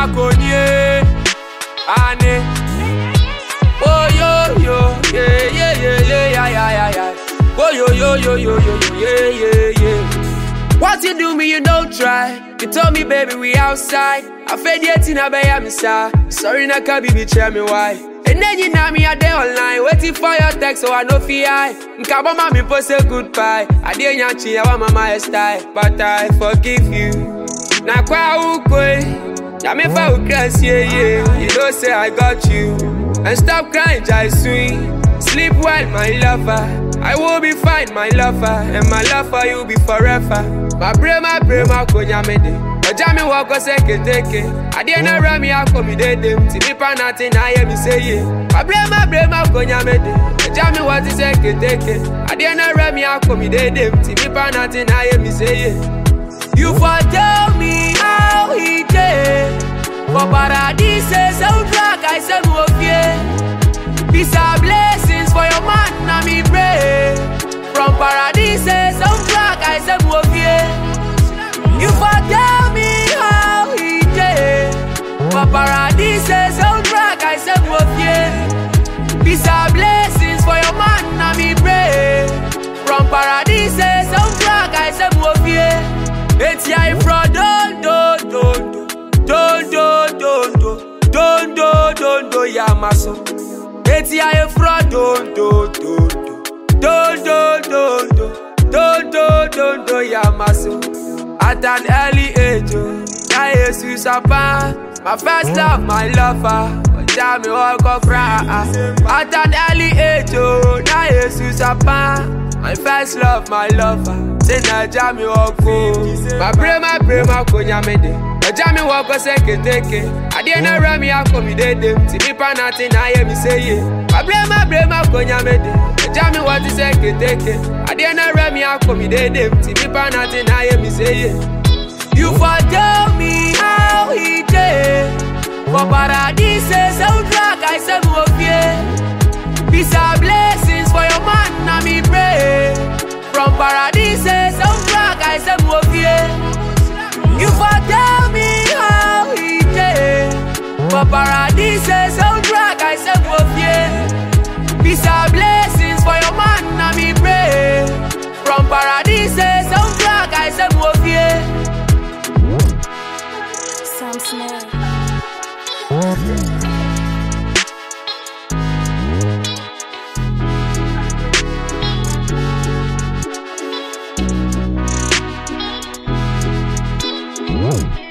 makonye. Ane. Oh yo yo, yeah yeah yeah yeah yeah yeah yeah yeah. Oh yo yo yo yo yo yo yeah yeah yeah. What you do me, you don't try. You told me, baby, we outside. I fed yet in a bay, I'm Sorry, na can be tell me why. And then you know me a day online, waiting for your text, so I know fi I. Nkabo mami post say goodbye. I didn't yanchi, I want my style, but I forgive you. Na kwa ukwe, ya me fa ukras, yeah yeah. You know say I got you, and stop crying, jai swing. Sleep well, my lover. I will be fine, my lover, and my love for you be forever. My brain, my brain, my konya me de. Ọjà mi wọ ọkọ sẹ́kẹ̀tẹ̀kẹ̀. Adé náà rẹ̀ mi akọ mi dédé. Tìmí panati náà yẹ mi séye. My brain, my brain, my konya me de. Ọjà mi wọ ti sẹ́kẹ̀tẹ̀kẹ̀. Adé náà rẹ̀ mi akọ mi dédé. Tìmí panati náà yẹ mi séye. You for tell me how he dey. For paradise, soundtrack, I say mo fie. Peace and blessings for your man, na me pray. From paradise, soundtrack, I say mo fie. You for tell me how he dey. For paradise, soundtrack, I say mo fie. Peace and blessings for your man, na me pray. From paradise, soundtrack, I say mo fie. Eti I from don do do do do do do do do do do yamaso. Eti I from don do do do do do do do do do do yamaso. At an early age, oh, na Jesus apa. My first love, my lover. Ọjà mi ọkọ cry. At an early age, oh, na Jesus apa. My first love, my lover. Say Naija mi ọkọ. My brain, my brain, my konya mi de. Ọjà mi wọ ọkọ sẹ́kẹ̀tẹ̀kẹ̀. Adé náà rẹ̀ mi akọ mi dédé. Tìmí panati náà yẹ mi séye. My brain, my brain, my konya mi de. Ọjà mi wọ ti sẹ́kẹ̀tẹ̀kẹ̀. Adé náà rẹ̀ mi akọ mi dédé. Tìmí panati náà yẹ mi séye. You for tell me how he dey. For paradise, soundtrack, I say mo fie. Peace and blessings for your man, na me pray. From paradise, soundtrack, I say mo fie. You for tell me how he dey. For paradise, soundtrack, I say mo fie. Peace and blessings for your man, na me pray. From paradise, soundtrack, I say mo fie. Sam Smith. Whoa.